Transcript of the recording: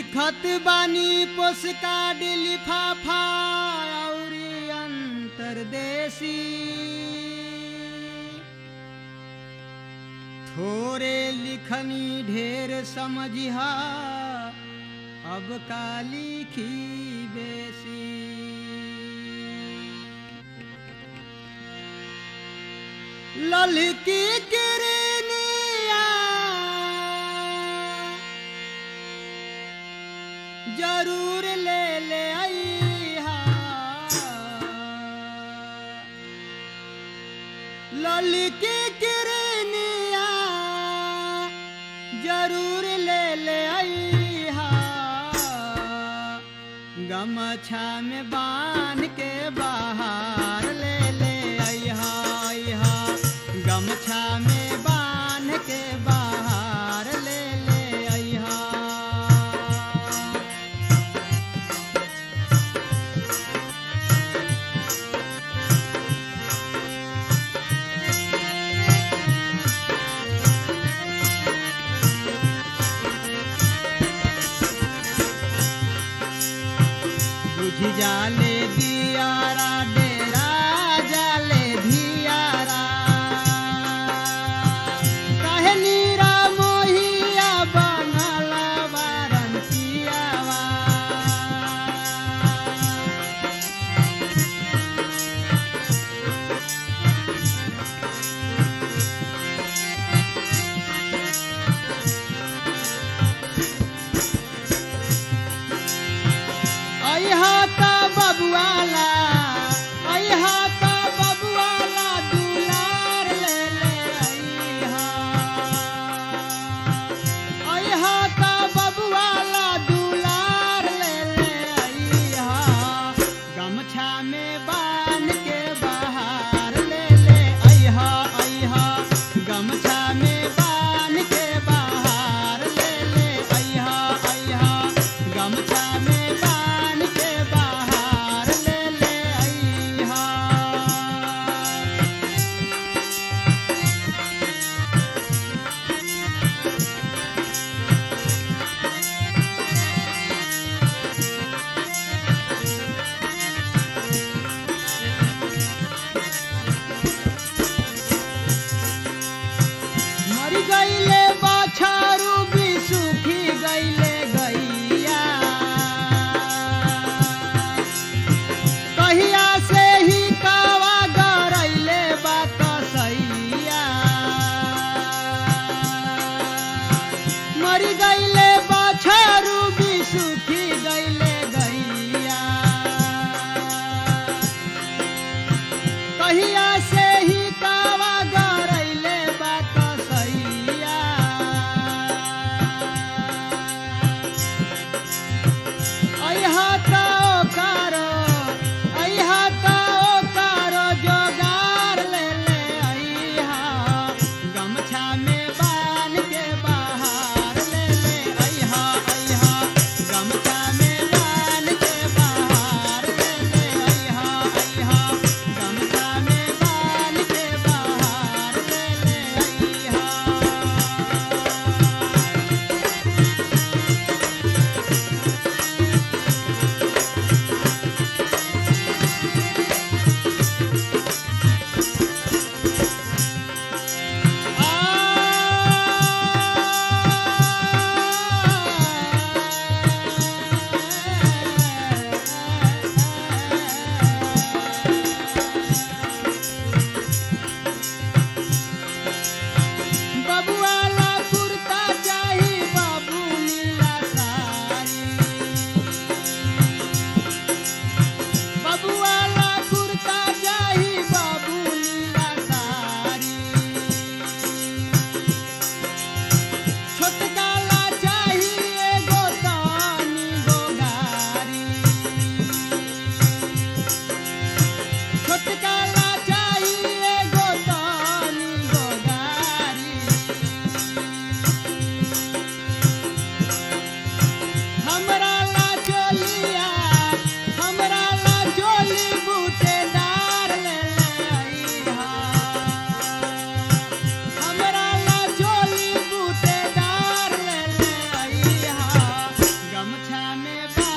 लिखत बानी पोस्टकार्ड लिफाफा अउरी अंतरदेशी थोरे लिखनी ढेर समझिहा अब का लिखी बेसी ललकी किरनिया जरूर ले ले आईहा ललकी किरनिया जरूर ले ले आईहा गमछा में बांध के बाहर ले ले आईहा आईहा गमछा में बांध के बाहर ले ले आईहा बुझ जाले दियारा डेरा जाले धियारा काहे नीरा मोहिया बनल बारन पियावा अइहा का बबुआला अइहा का बबुआला दुलार ले ले अइहा अइहा का बबुआला दुलार ले ले अइहा गमछा में बांध के बाहर ले ले अइहा अइहा गमछा में बांध के बाहर ले ले अइहा अइहा गमछा में बांध के बाहर ले ले अइहा मर गईले बाछारू भी सूखी गईले गैया में बांध